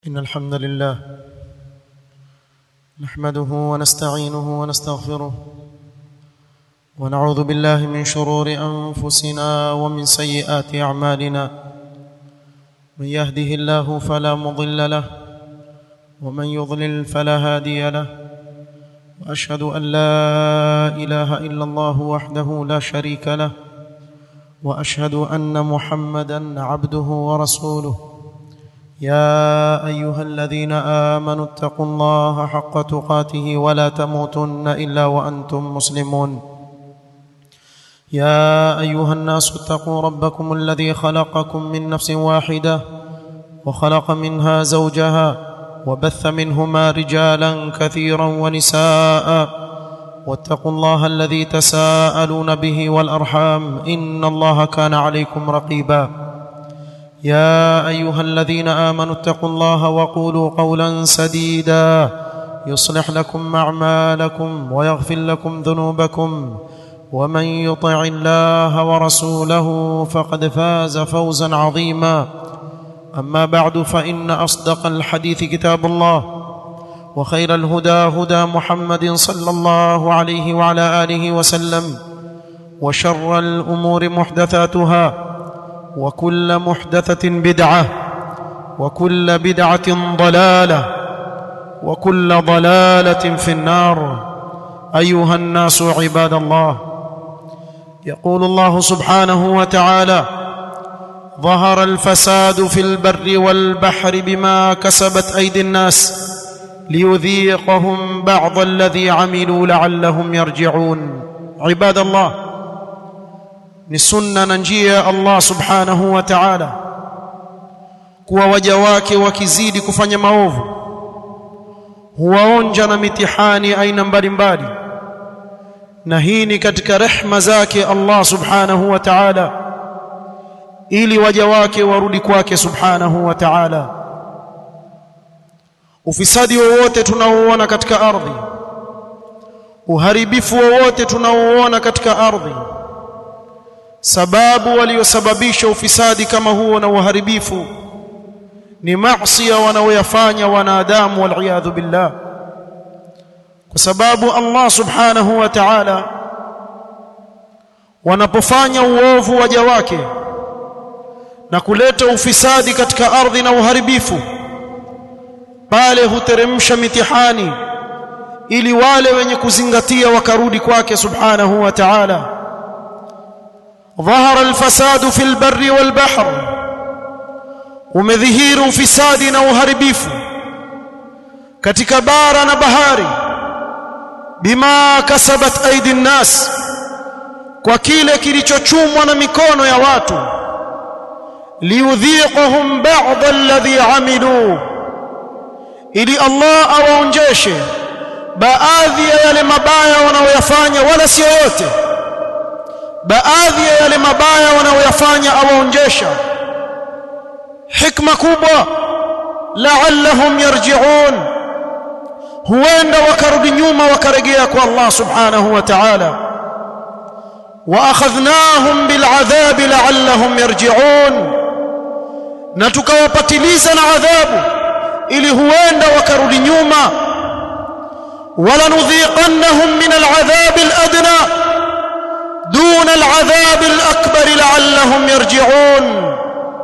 إن الحمد لله نحمده ونستعينه ونستغفره ونعوذ بالله من شرور أنفسنا ومن سيئات أعمالنا من يهده الله فلا مضل له ومن يضلل فلا هادي له وأشهد أن لا إله إلا الله وحده لا شريك له وأشهد أن محمدا عبده ورسوله يا ايها الذين امنوا اتقوا الله حق تقاته ولا تموتن الا وانتم مسلمون يا ايها الناس اتقوا ربكم الذي خلقكم من نفس واحده وخلق منها زوجها وبث منهما رجالا كثيرا ونساء واتقوا الله الذي تساءلون به والارحام ان الله كان عليكم رقيبا يا ايها الذين امنوا اتقوا الله وقولوا قولا سديدا يصلح لكم اعمالكم ويغفر لكم ذنوبكم ومن يطع الله ورسوله فقد فاز فوزا عظيما اما بعد فان اصدق الحديث كتاب الله وخير الهدى هدى محمد صلى الله عليه وعلى اله وسلم وشر الامور محدثاتها وكل محدثة بدعة وكل بدعة ضلالة وكل ضلالة في النار أيها الناس عباد الله يقول الله سبحانه وتعالى ظهر الفساد في البر والبحر بما كسبت أيدي الناس ليذيقهم بعض الذي عملوا لعلهم يرجعون عباد الله ni sunna na njia ya Allah subhanahu wa ta'ala kuwa waja wake wakizidi kufanya maovu huwaonja na mitihani aina mbalimbali na hii ni katika rehma zake Allah subhanahu wa ta'ala ili waja wake warudi kwake subhanahu wa ta'ala ufisadi wowote tunaouona katika ardhi uharibifu wowote tunaouona katika ardhi sababu waliosababisha ufisadi kama huo na uharibifu ni maasi wanaoyafanya wanadamu waliyadhu billah kwa sababu Allah subhanahu wa ta'ala wanapofanya uovu waja wake na kuleta ufisadi katika ardhi na uharibifu pale huteremsha mitihani ili wale wenye kuzingatia wakarudi kwake subhanahu wa ta'ala ظهر الفساد في البر والبحر umedhihiri ufisadi na uharibifu katika bara na bahari bima kasabat aidi nnas kwa kile kilichochumwa na mikono ya watu liudhiqahum ba'd alladhi amilu ili Allah awaonjeshe baadhi ya yale mabaya wanaoyafanya wala sio yote baadhi ya yale mabaya wanaoyafanya awaonjesha hikma kubwa la'allahum yarji'un huenda wakarudi nyuma wakaregea kwa Allah subhanahu wa ta'ala wa akhadhnahum bil'adhab la'allahum yarji'un na tukawapatiliza na adhabu ili huenda wakarudi nyuma wala nudhiqannahum min al'adhab al'adna دون العذاب الأكبر لعلهم يرجعون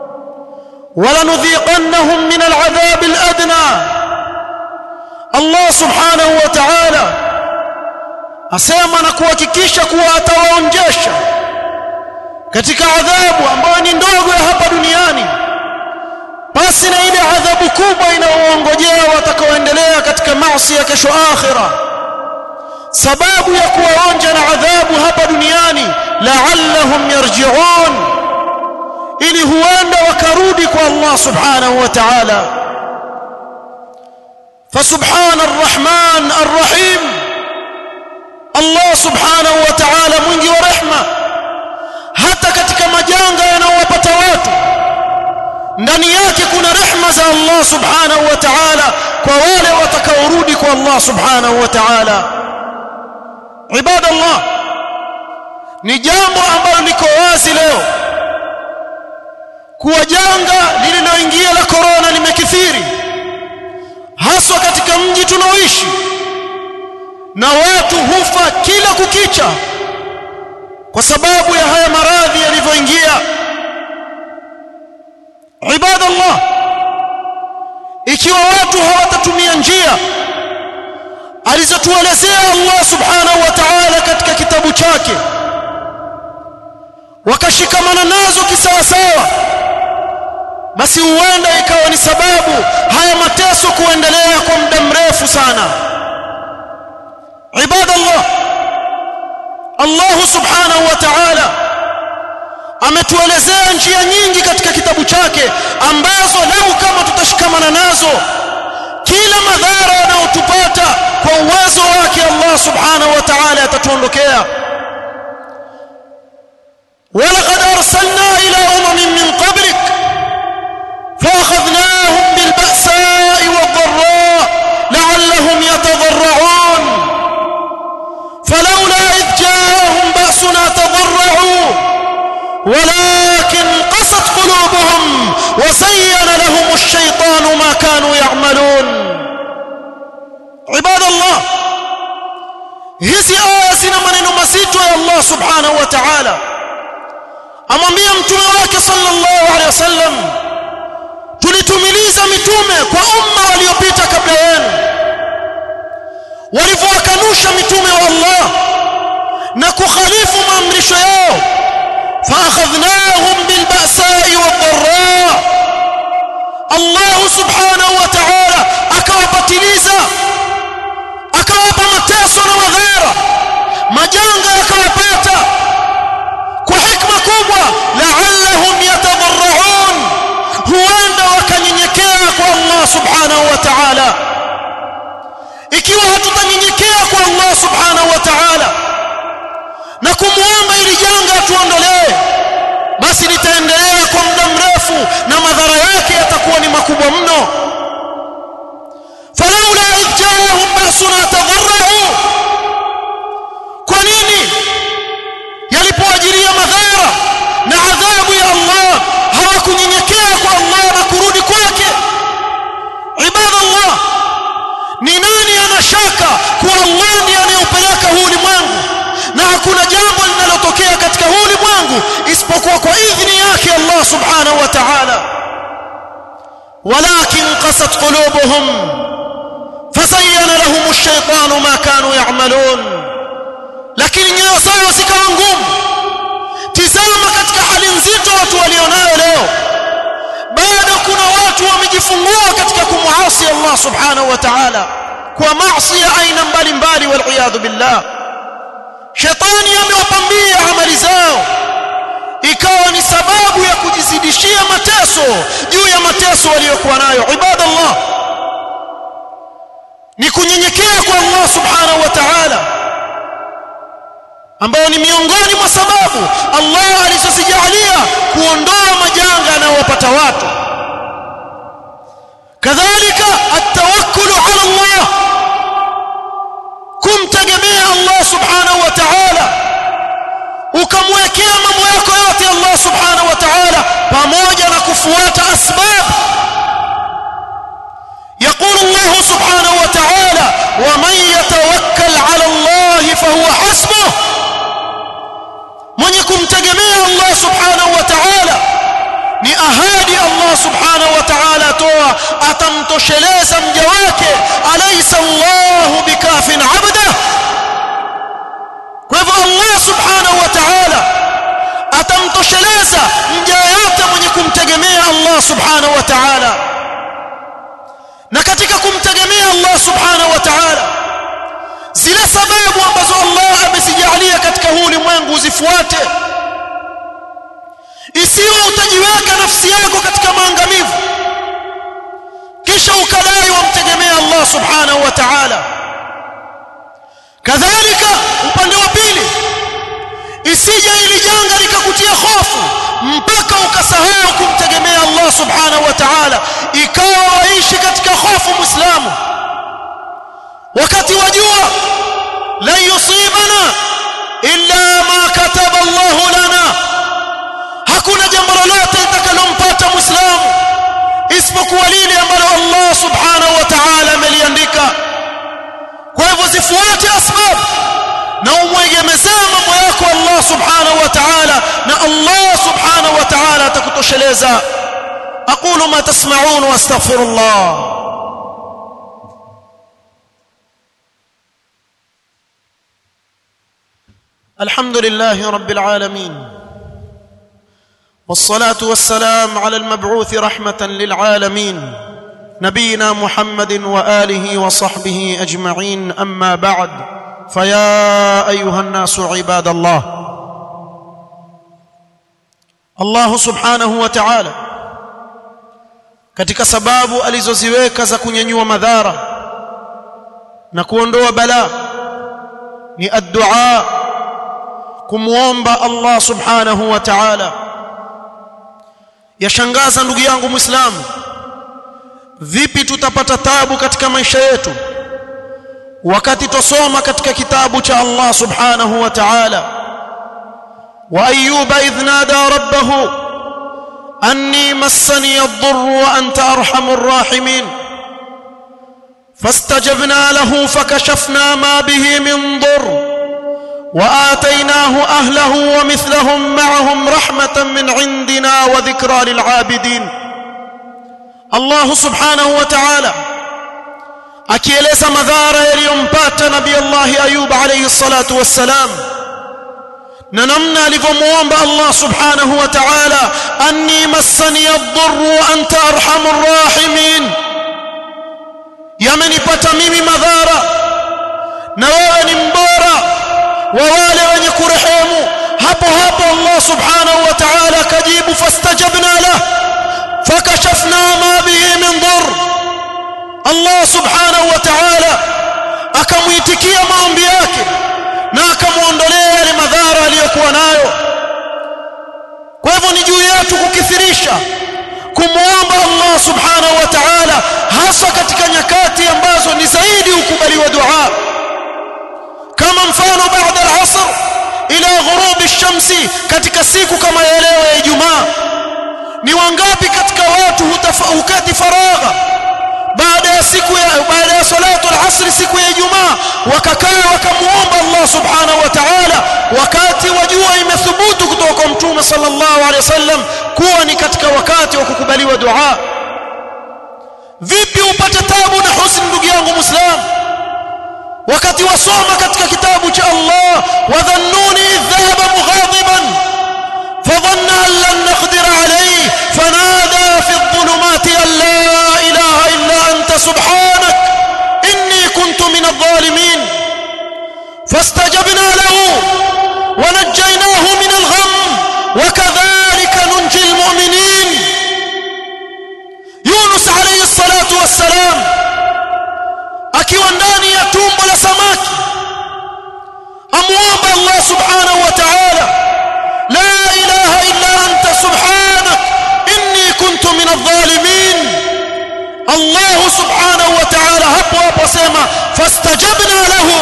ولنذيقنهم من العذاب الأدنى الله سبحانه وتعالى asema na kuhakikisha kuwa atawaonjesha katika adhabu ambayo ni ndogo ya hapa duniani basi na ile adhabu kubwa inayoongojea watakaoendelea katika maasi ya kesho akhirah sababu ya kuwaonja na adhabu hapa duniani la'allahum yarji'un ili huenda wakarudi kwa Allah subhanahu wa ta'ala فسبحان الرحمن الرحيم الله سبحانه وتعالى mwingi wa rehma hata katika majanga yanayowapata watu ndani yake kuna rehma za Allah subhanahu wa ta'ala kwa wale watakaorudi kwa Allah subhanahu wa ta'ala ibada Allah ni jambo ambalo liko wazi leo kuwa janga lililoingia la korona limekithiri tunaoishi na watu hufa kila kukicha kwa sababu ya haya maradhi yalivyoingia ibadallah ikiwa watu hawatatumia njia alizotuelezea Allah subhanahu wa ta'ala katika kitabu chake wakashikamana nazo kisawasawa basi huenda ikawa ni sababu haya mateso kuendelea kwa muda mrefu sana ibadallah Allah subhanahu wa ta'ala ametuelezea njia nyingi katika kitabu chake ambazo lau kama tutashikamana nazo kila madhara yanayotupata kwa uwezo wake Allah subhanahu wa ta'ala atatuondokea ولقد أرسلنا إلى أمم من قبلك فأخذناهم بالبأساء والضراء لعلهم يتضرعون فلولا إذ جاءهم بأسنا تضرعوا ولكن قست قلوبهم وزين لهم الشيطان ما كانوا يعملون عباد الله hizi aya zina maneno mazito ya Allah subhanahu wa ta'ala amwambia mtume wake sallallahu alaihi wasallam tulitumiliza mitume kwa umma waliopita kabla yenu walivyowakanusha mitume wa Allah na kukhalifu maamrisho yao فاخذناهم بالبأساء والضراء الله سبحانه وتعالى akawapatiliza akawapa mateso na madhara majanga yakawapata kwa hikma kubwa la'allahum yatadarra'un huenda wakanyenyekea kwa Allah subhanahu wa ta'ala ikiwa hatutanyenyekea kwa Allah subhanahu wa ta'ala na kumuomba ili janga tuondolee basi litaendelea kwa muda mrefu na madhara yake yatakuwa ni makubwa mno falaula idh jaahum basuna tadarra'u kwa nini yalipoajiria madhara na adhabu ya Allah hawakunyenyekea kwa Allah na kurudi kwake ibadallah ni nani anashaka kuwa Allah ndiye anayeupeleka huu ulimwengu na hakuna jambo linalotokea katika huu ulimwengu isipokuwa kwa idhini yake Allah subhanahu wa ta'ala walakin qasat qulubuhum fazayyana lahum ash-shaytanu ma kanu ya'malun lakini nyoyo zao zikawa ngumu tizama katika hali nzito watu walionayo leo bado kuna watu wamejifungua katika kumuasi Allah subhanahu wa ta'ala kwa maasi ya aina mbalimbali wal billah shetani amewapambia amali zao ikawa ni sababu ya kujizidishia mateso juu ya mateso waliyokuwa nayo ibadallah ni kunyenyekea kwa Allah subhanahu wa ta'ala ambao ni miongoni mwa sababu Allah alizozijalia kuondoa majanga yanayowapata watu kadhalika at-tawakkul ala Allah kumtegemea Allah subhanahu wa ta'ala ukamwekea mambo yako yote Allah subhanahu wa ta'ala pamoja na kufuata asbab يقول الله سبحانه وتعالى ومن يتوكل على الله فهو حسبه من يكون تجميع الله سبحانه وتعالى ni ahadi Allah subhanahu wa ta'ala toa atamtosheleza mja wake alaysa Allahu bikafin 'abda kwa hivyo Allah subhanahu wa ta'ala atamtosheleza mja yote mwenye kumtegemea Allah subhanahu wa ta'ala na katika kumtegemea Allah subhanahu wa ta'ala zile sababu ambazo Allah amezijalia katika huu ulimwengu uzifuate isiwe utajiweka nafsi yako katika maangamivu kisha ukadai wamtegemea Allah subhanahu wa ta'ala kadhalika upande wa pili isije ili janga likakutia hofu mpaka ukasahau kumtegemea Allah subhanahu wa ta'ala ikawa waishi katika hofu muislamu wakati wajua la yusibana illa ma kataba Allah lana hakuna jambo lolote litakalompata muislamu isipokuwa lile ambalo Allah subhanahu wa ta'ala ameliandika Allah subhanahu wa ta'ala atakutosheleza aqulu ma tasma'un wa astaghfirullah الحمد لله رب العالمين والصلاه والسلام على المبعوث رحمه للعالمين نبينا محمد واله وصحبه اجمعين اما بعد فيا ايها الناس عباد الله الله سبحانه وتعالى katika sababu alizoziweka za kunyanyua madhara na kuondoa balaa ni addu'a kumuomba Allah subhanahu wa ta'ala yashangaza ndugu yangu muislamu vipi tutapata tabu katika maisha yetu wakati tosoma katika kitabu cha Allah subhanahu wa ta'ala wa ayyuba idh nada rabbahu anni massani ad-dhurru wa anta arhamur rahimin فاستجبنا له فكشفنا ما به من ضر واتيناه اهله ومثلهم معهم رحمه من عندنا وذكرى للعابدين الله سبحانه وتعالى akieleza madhara yaliyompata nabii Allah Ayub alayhi salatu wassalam na namna alivyomuomba Allah subhanahu wa ta'ala anni massani ad-dhurru wa anta arhamur rahimin yamenipata mimi madhara na wewe ni mbora wa wale wenye kurehemu hapo hapo Allah subhanahu wa ta'ala kajibu fastajabna lah fakashafna ma bihi min dhurr Allah subhanahu wa ta'ala akamuitikia maombi yake na akamuondolea yale madhara aliyokuwa nayo kwa hivyo ni juu yetu kukithirisha kumuomba Allah subhanahu wa ta'ala hasa katika nyakati ambazo ni zaidi ukubaliwa dua kama mfano baada al-asr ila ghurub ash-shamsi katika siku kama ya leo ya Ijumaa ni wangapi katika watu hukati faragha baada ya siku ya baada ya salatu al-asr siku ya Ijumaa wakakaa wakamuomba Allah subhanahu wa ta'ala wakati wajua imethubutu kutoka kwa mtume sallallahu alaihi wasallam kuwa ni katika wakati wa kukubaliwa dua vipi upate tabu na husni ndugu yangu muislamu wakati wasoma katika kitabu cha Allah wadhannuni dhahaba mughadiban fadhanna an lan naqdir alayhi fanada fi adh-dhulumati an la ilaha illa anta subhanak inni kuntu min adh-dhalimin fastajabna lahu ونجيناه من الغم وكذلك ننجي المؤمنين يونس عليه الصلاة والسلام akiwa ndani ya tumbo la samaki amuomba Allah subhanahu wa ta'ala la ilaha illa anta subhanak inni kuntu min adh-dhalimin Allah subhanahu wa ta'ala hapo hapo asema fastajabna lahu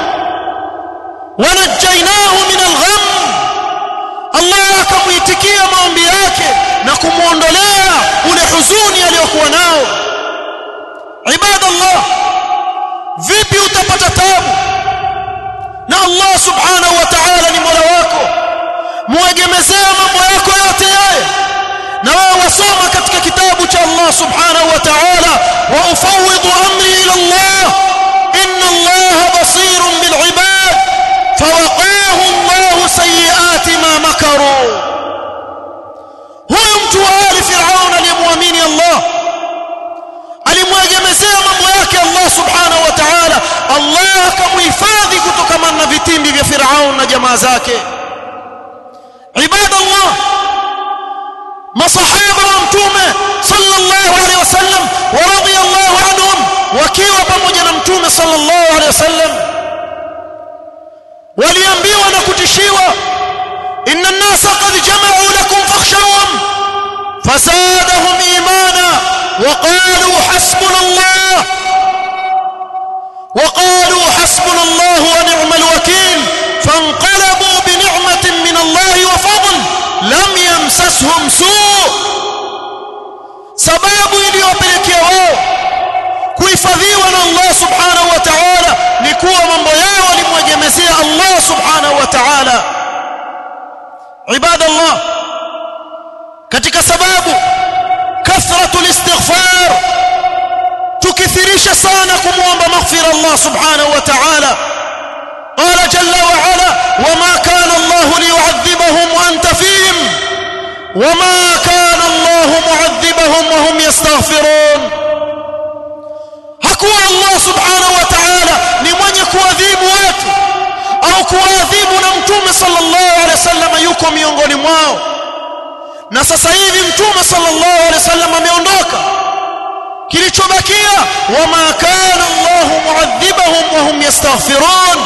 wanajjainahu min al-gham Allah akamuitikia maombi yake na kumuondolea ule huzuni aliyokuwa nao ibadallah vipi utapata tabu na Allah subhanahu wa ta'ala ni mola wako muegemezea mambo yako yote yeye na wewe wasoma katika kitabu cha Allah subhanahu wa ta'ala wa ufawidhu amri ila Allah inna Allah basirun bil ibad fawaqahu Allah sayiati ma makaru huyu mtu wa ali fir'aun aliyemwamini Allah alimwegemezea mambo yake Allah subhanahu wa ta'ala Allah akamuhifadhi kutokana na vitimbi vya Firaun na jamaa zake ibadallah masahaba wa mtume sallallahu alaihi wasallam wa radiyallahu anhum wakiwa pamoja na mtume sallallahu alaihi wasallam waliambiwa na kutishiwa inna an-nasa qad jama'u lakum fakhshawhum فزادهم ايمانا وقالوا حسبنا الله وقالوا حسبنا الله ونعم الوكيل فانقلبوا بنعمه من الله وفضل لم يمسسهم سوء sababu iliyopelekea wao kuhifadhiwa na Allah subhanahu wa ta'ala ni kuwa mambo yao walimwegemezea Allah subhanahu wa ta'ala ibadallah katika sababu kathratul istighfar tukithirisha sana kumuomba maghfira Allah subhanahu wa ta'ala قال جل وعلا وما كان الله ليعذبهم وانت فيهم وما كان الله معذبهم وهم يستغفرون hakuwa Allah subhanahu wa ta'ala ni mwenye kuadhibu watu au kuadhibu na mtume sallallahu alaihi wasallam yuko miongoni mwao na sasa hivi mtume sallallahu alaihi wasallam ameondoka kilichobakia wama kana Allah muadhibahum wa hum yastaghfirun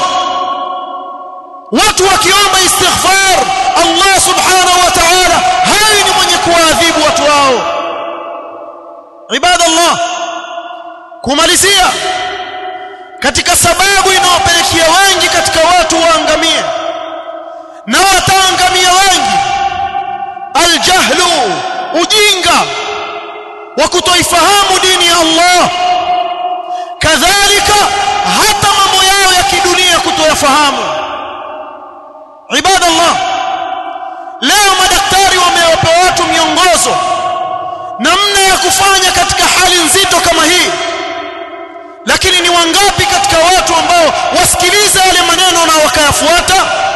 watu wakiomba istighfar Allah subhanahu wa ta'ala hai ni mwenye kuadhibu watu wao ibadallah kumalizia katika sababu inayopelekea wengi katika watu waangamie na wataangamia wengi aljahlu ujinga wa kutoifahamu dini ya Allah kadhalika hata mambo yao ya kidunia kutoyafahamu ibadallah leo madaktari wamewapa watu miongozo namna ya kufanya katika hali nzito kama hii lakini ni wangapi katika watu ambao wasikiliza yale maneno na wakayafuata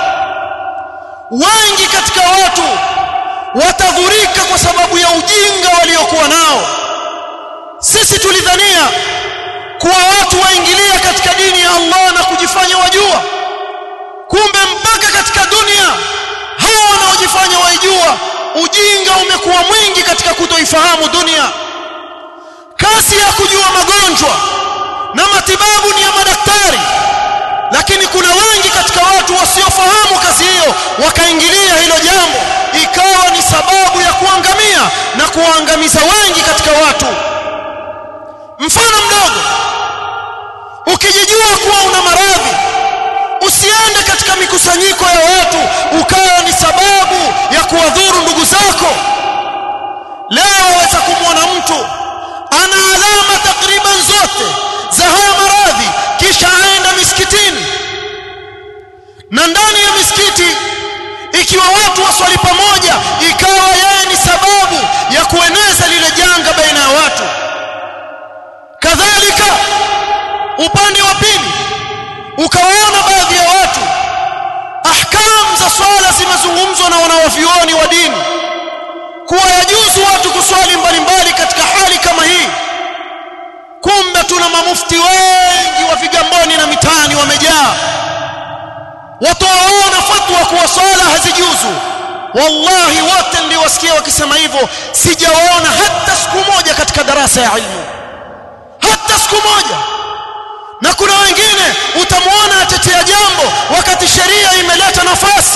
wengi katika watu watadhurika kwa sababu ya ujinga waliokuwa nao sisi tulidhania kuwa watu waingilia katika dini ya Allah na kujifanya wajua kumbe mpaka katika dunia hawa wanaojifanya waijua ujinga umekuwa mwingi katika kutoifahamu dunia kasi ya kujua magonjwa na matibabu ni ya madaktari lakini kuna wengi katika watu wasiofahamu kazi hiyo wakaingilia hilo jambo ikawa ni sababu ya kuangamia na kuwaangamiza wengi katika watu mfano mdogo ukijijua kuwa una maradhi usiende katika mikusanyiko ya watu ukawa ni sababu ya kuwadhuru ndugu zako leo waweza kumwona mtu ana alama takriban zote za haya maradhi kisha aenda misikitini na ndani ya misikiti ikiwa watu waswali pamoja ikawa yeye ni sababu ya kueneza lile janga baina ya watu kadhalika upande wa pili ukawaona baadhi ya watu ahkam za swala zimezungumzwa na wanawavyuoni wa dini kuwa yajuzu watu kuswali mbalimbali katika hali kama hii kumbe tuna mamufti wengi wa vigamboni na mitaani wamejaa watoaona fatwa kuwa swala hazijuzu wallahi wote ndio wasikia wakisema hivyo sijawaona hata siku moja katika darasa ya ilmu hata siku moja na kuna wengine utamwona atetea jambo wakati sheria imeleta nafasi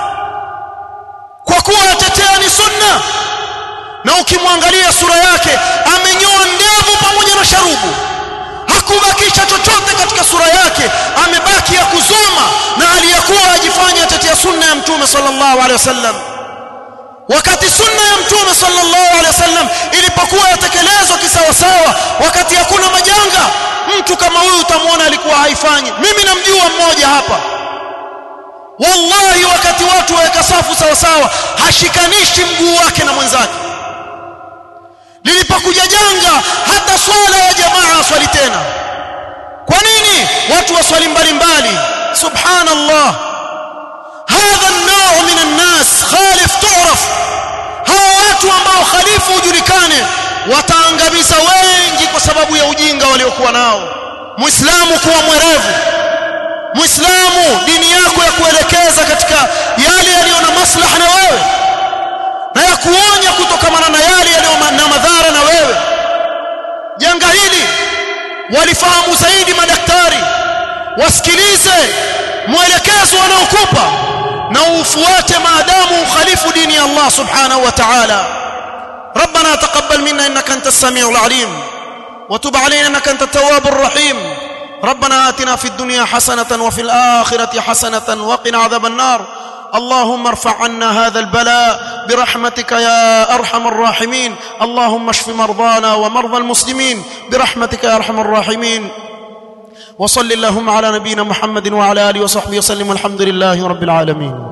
kwa kuwa atetea ni sunna na ukimwangalia sura yake amenyoa ndevu pamoja na sharubu hakubakisha chochote katika sura yake amebaki ya kuzoma na aliyakuwa ajifanya atetea sunna ya mtume sallallahu alaihi wasallam wakati sunna ya mtume sallallahu alaihi wasallam ilipokuwa yatekelezwa kisawasawa wakati hakuna majanga mtu kama huyu utamwona alikuwa haifanyi mimi namjua mmoja hapa wallahi wakati watu waweka safu sawa sawa hashikanishi mguu wake na mwenzake lilipokuja janga hata swala ya jamaa swali tena kwa nini watu waswali mbalimbali subhanallah hadha an-naw' min an-nas khalif tu'raf hawa watu ambao khalifu ujulikane wataangamiza wengi kwa sababu ya ujinga waliokuwa nao muislamu kuwa mwerevu muislamu dini yako ya kuelekeza katika yale yaliyo na maslaha na wewe na ya kuonya kutokamana na yale yaliyo na madhara na wewe janga hili walifahamu zaidi madaktari wasikilize mwelekezo wanaokupa na ufuate maadamu ukhalifu dini ya Allah subhanahu wa ta'ala ربنا تقبل منا انك انت السميع العليم وتب علينا انك انت التواب الرحيم ربنا آتنا في الدنيا حسنة وفي الآخرة حسنة وقنا عذاب النار اللهم ارفع عنا هذا البلاء برحمتك يا أرحم الراحمين اللهم اشف مرضانا ومرضى المسلمين برحمتك يا أرحم الراحمين وصل اللهم على نبينا محمد وعلى آله وصحبه وسلم والحمد لله رب العالمين